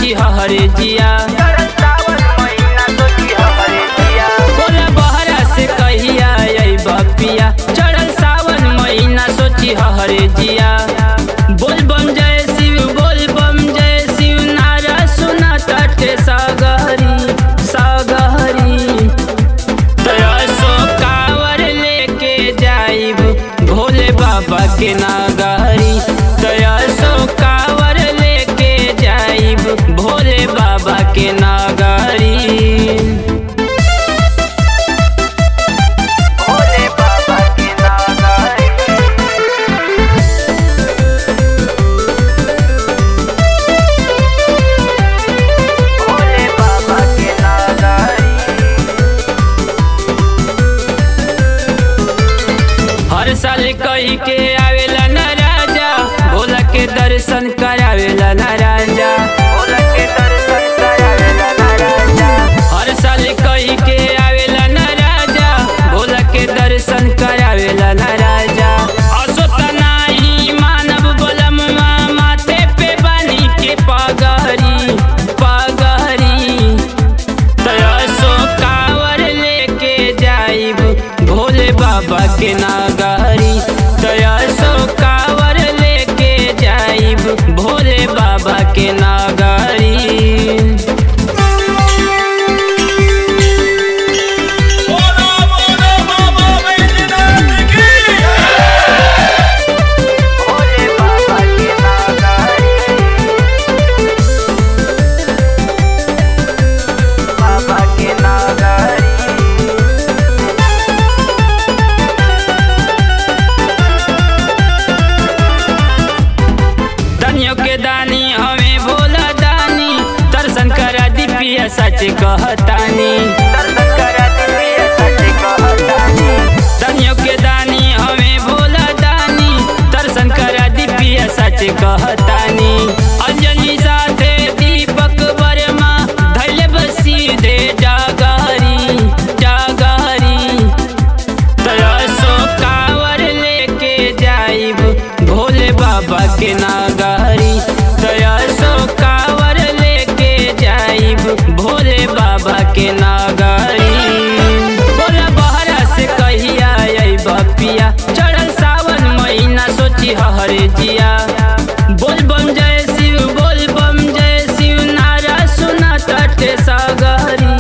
सोची हरे जिया बोला बहरा से कहिया आई बपिया चढ़ल सावन महीना सोची हरे जिया बोल बम जय शिव बोल बम जय शिव नारा सुना तटे सागरी सागरी तयसो कावर लेके जाइब भोले बाबा के नागरी तयसो कावर लेके जाइब भोले बाबा के नागरी भोले बाबा के नागरी भोले बाबा के नागरी हर साल कही के आवेला न राजा भोला के दर्शन करावेला न राजा भोला के दर्शन करावेला ना राजा हर साल कही के आवेला न राजा भोला के दर्शन करावेला न राजा असो तनाही मानव बलम माथे पे बानी के पगहरी पगहरी तयसो कावर लेके जाइब भोले बाबा के नागरी तयसो कावर लेके जाइब भोले बाबा के नागरी बोलो बोलो बाबा बैजनाथ की भोले बाबा के नागरी बाबा के नागरी दानियों के दानी हमें भोला दानी दर्शन करा दीपिया सच कहतानी दर्शन करा दिव्य सच कहतानी दानियों के दानी हमें भोला दानी दर्शन करा दीपिया सच कहतानी अंजलि साथे दीपक वर्मा धैले बसी दे जागरी जागरी तरसो कावर लेके जाइब भोले बाबा के नागरी तरसो कावर लेके जाइब भोले बाबा के नागरी बोला बहरा से कहिया आई बपिया चढ़ल सावन महीना सोची हरे जिया बोल बम जय शिव बोल बम जय शिव नारा सुना तटे सागरी